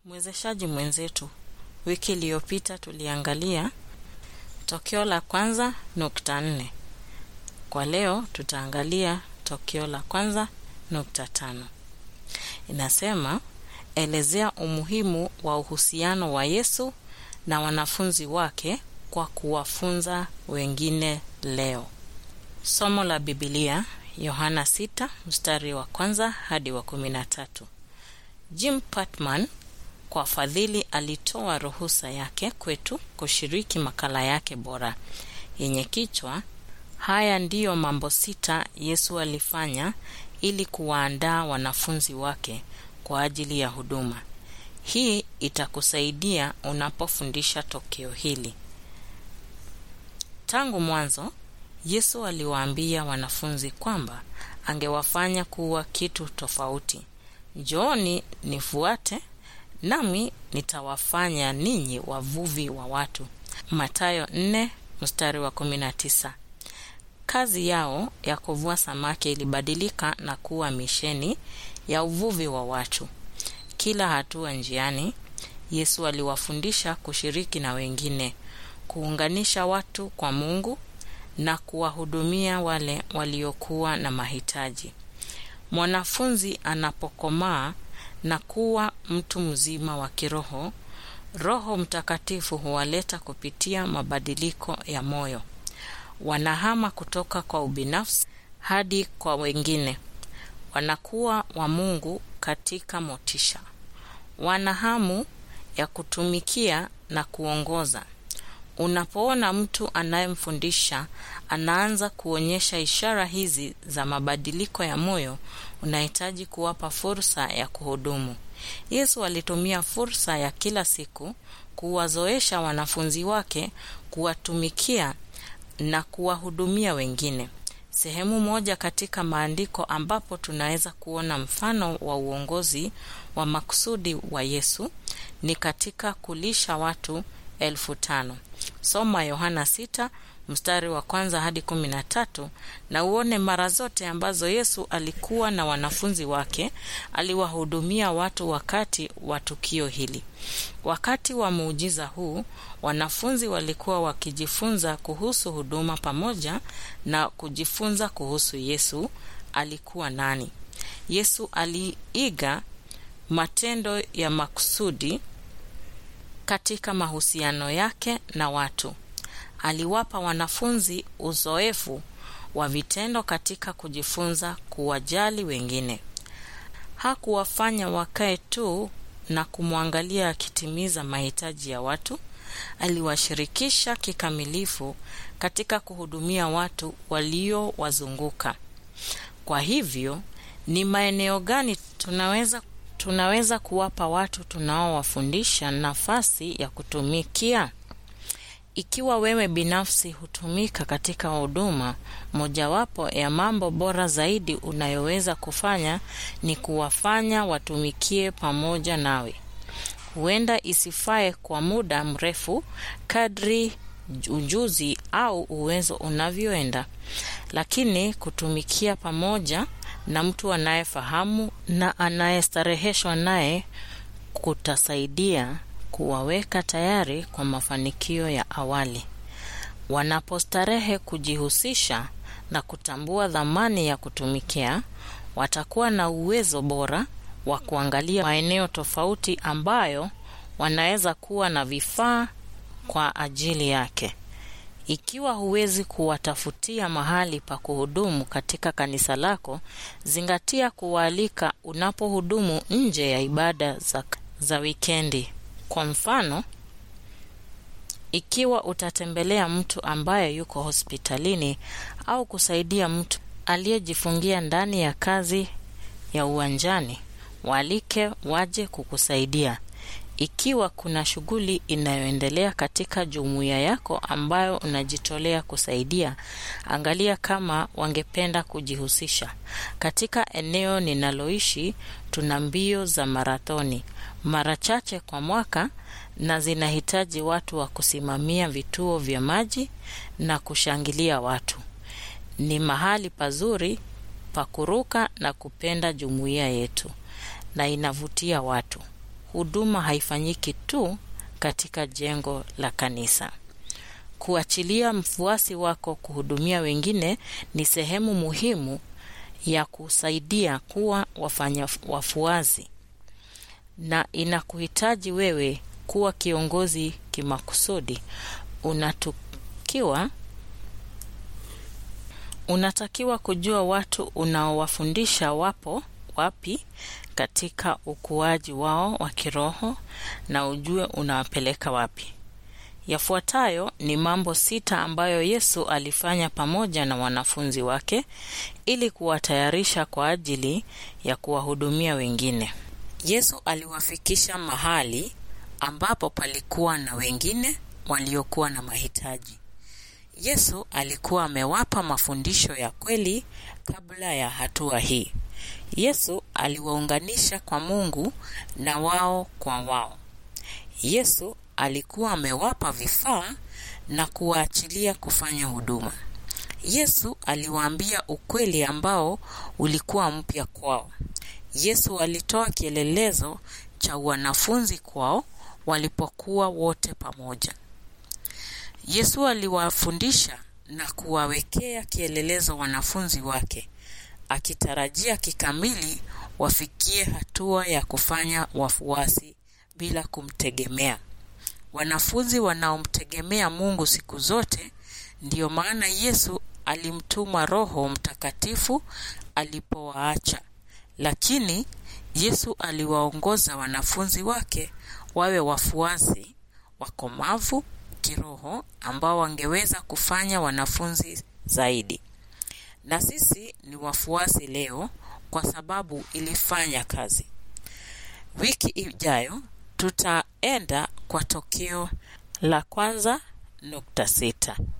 Mwezeshaji mwenzetu, wiki iliyopita tuliangalia tokeo la kwanza nukta nne. Kwa leo tutaangalia tokeo la kwanza nukta tano. Inasema elezea umuhimu wa uhusiano wa Yesu na wanafunzi wake kwa kuwafunza wengine leo. Somo la Biblia Yohana 6 mstari wa kwanza hadi wa kumi na tatu. Jim Patman kwa fadhili alitoa ruhusa yake kwetu kushiriki makala yake bora yenye kichwa haya ndiyo mambo sita Yesu alifanya ili kuwaandaa wanafunzi wake kwa ajili ya huduma. Hii itakusaidia unapofundisha tokeo hili. Tangu mwanzo, Yesu aliwaambia wanafunzi kwamba angewafanya kuwa kitu tofauti. Njooni nifuate nami nitawafanya ninyi wavuvi wa watu. Mathayo 4 mstari wa 19. Kazi yao ya kuvua samaki ilibadilika na kuwa misheni ya uvuvi wa watu. Kila hatua njiani, Yesu aliwafundisha kushiriki na wengine, kuunganisha watu kwa Mungu na kuwahudumia wale waliokuwa na mahitaji. Mwanafunzi anapokomaa na kuwa mtu mzima wa kiroho, Roho Mtakatifu huwaleta kupitia mabadiliko ya moyo. Wanahama kutoka kwa ubinafsi hadi kwa wengine. Wanakuwa wa Mungu katika motisha. Wana hamu ya kutumikia na kuongoza. Unapoona mtu anayemfundisha anaanza kuonyesha ishara hizi za mabadiliko ya moyo, unahitaji kuwapa fursa ya kuhudumu. Yesu alitumia fursa ya kila siku kuwazoesha wanafunzi wake kuwatumikia na kuwahudumia wengine. Sehemu moja katika maandiko ambapo tunaweza kuona mfano wa uongozi wa makusudi wa Yesu ni katika kulisha watu elfu tano. Soma Yohana 6 mstari wa kwanza hadi kumi na tatu na uone mara zote ambazo Yesu alikuwa na wanafunzi wake aliwahudumia watu wakati wa tukio hili. Wakati wa muujiza huu, wanafunzi walikuwa wakijifunza kuhusu huduma pamoja na kujifunza kuhusu Yesu alikuwa nani. Yesu aliiga matendo ya makusudi katika mahusiano yake na watu. Aliwapa wanafunzi uzoefu wa vitendo katika kujifunza kuwajali wengine. Hakuwafanya wakae tu na kumwangalia akitimiza mahitaji ya watu. Aliwashirikisha kikamilifu katika kuhudumia watu waliowazunguka. Kwa hivyo, ni maeneo gani tunaweza tunaweza kuwapa watu tunaowafundisha nafasi ya kutumikia? Ikiwa wewe binafsi hutumika katika huduma, mojawapo ya mambo bora zaidi unayoweza kufanya ni kuwafanya watumikie pamoja nawe. Huenda isifae kwa muda mrefu kadri ujuzi au uwezo unavyoenda, lakini kutumikia pamoja na mtu anayefahamu na anayestareheshwa naye kutasaidia kuwaweka tayari kwa mafanikio ya awali. Wanapostarehe kujihusisha na kutambua dhamani ya kutumikia, watakuwa na uwezo bora wa kuangalia maeneo tofauti ambayo wanaweza kuwa na vifaa kwa ajili yake. Ikiwa huwezi kuwatafutia mahali pa kuhudumu katika kanisa lako, zingatia kuwaalika unapohudumu nje ya ibada za, za wikendi. Kwa mfano, ikiwa utatembelea mtu ambaye yuko hospitalini au kusaidia mtu aliyejifungia ndani ya kazi ya uwanjani, waalike waje kukusaidia. Ikiwa kuna shughuli inayoendelea katika jumuiya yako ambayo unajitolea kusaidia, angalia kama wangependa kujihusisha. Katika eneo ninaloishi, tuna mbio za marathoni mara chache kwa mwaka na zinahitaji watu wa kusimamia vituo vya maji na kushangilia watu. Ni mahali pazuri pa kuruka na kupenda jumuiya yetu na inavutia watu. huduma haifanyiki tu katika jengo la kanisa. Kuachilia mfuasi wako kuhudumia wengine ni sehemu muhimu ya kusaidia kuwa wafanya wafuasi, na inakuhitaji wewe kuwa kiongozi kimakusudi. Unatukiwa unatakiwa kujua watu unaowafundisha wapo wapi katika ukuaji wao wa kiroho na ujue unawapeleka wapi. Yafuatayo ni mambo sita ambayo Yesu alifanya pamoja na wanafunzi wake ili kuwatayarisha kwa ajili ya kuwahudumia wengine. Yesu aliwafikisha mahali ambapo palikuwa na wengine waliokuwa na mahitaji. Yesu alikuwa amewapa mafundisho ya kweli kabla ya hatua hii. Yesu aliwaunganisha kwa Mungu na wao kwa wao. Yesu alikuwa amewapa vifaa na kuwaachilia kufanya huduma. Yesu aliwaambia ukweli ambao ulikuwa mpya kwao. Yesu alitoa kielelezo cha wanafunzi kwao walipokuwa wote pamoja. Yesu aliwafundisha na kuwawekea kielelezo wanafunzi wake, akitarajia kikamili wafikie hatua ya kufanya wafuasi bila kumtegemea. Wanafunzi wanaomtegemea Mungu siku zote, ndiyo maana Yesu alimtuma Roho Mtakatifu alipowaacha. Lakini Yesu aliwaongoza wanafunzi wake wawe wafuasi wakomavu kiroho ambao wangeweza kufanya wanafunzi zaidi. Na sisi ni wafuasi leo kwa sababu ilifanya kazi. Wiki ijayo tutaenda kwa tokeo la kwanza nukta sita.